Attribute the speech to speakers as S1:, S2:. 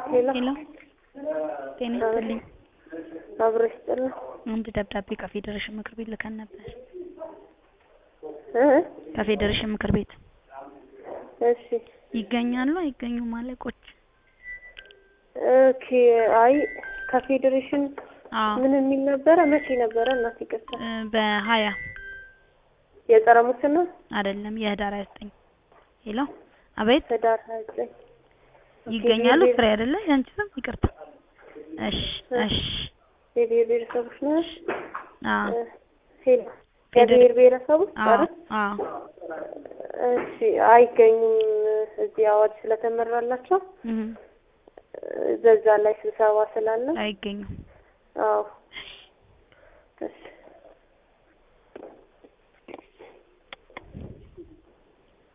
S1: ሄሎ
S2: ሄሎ ጤና ይስጥልኝ።
S1: አብሮ ይስጥልኝ
S2: አንድ ደብዳቤ ከፌዴሬሽን ምክር ቤት ልከን ነበር።
S1: እ
S2: ከፌዴሬሽን ምክር ቤት
S1: እሺ
S2: ይገኛሉ አይገኙም አለቆች?
S1: ኦኬ አይ ከፌዴሬሽን
S2: አዎ
S1: ምን የሚል ነበረ? መቼ ነበረ? እናት ይቅርታ
S2: እ በሀያ
S1: የጸረ ሙስና
S2: አይደለም የህዳር 29 ሄሎ አቤት
S1: ህዳር ሀያ ዘጠኝ
S2: ይገኛሉ ፍሬ አይደለ ያንቺ ስም ይቅርታ እሺ እሺ
S1: የብሔር ብሔረሰቦች ነው
S2: አዎ
S1: ሄሎ
S2: ፌዴሬ-
S1: የብሔር ብሔረሰቦች
S2: አዎ
S1: አይደል?
S2: አዎ
S1: እሺ አይገኙም እዚህ አዋጅ ስለተመራላቸው
S2: እህ
S1: በዛ ላይ ስብሰባ ስላለ
S2: አይገኙም
S1: አዎ እሺ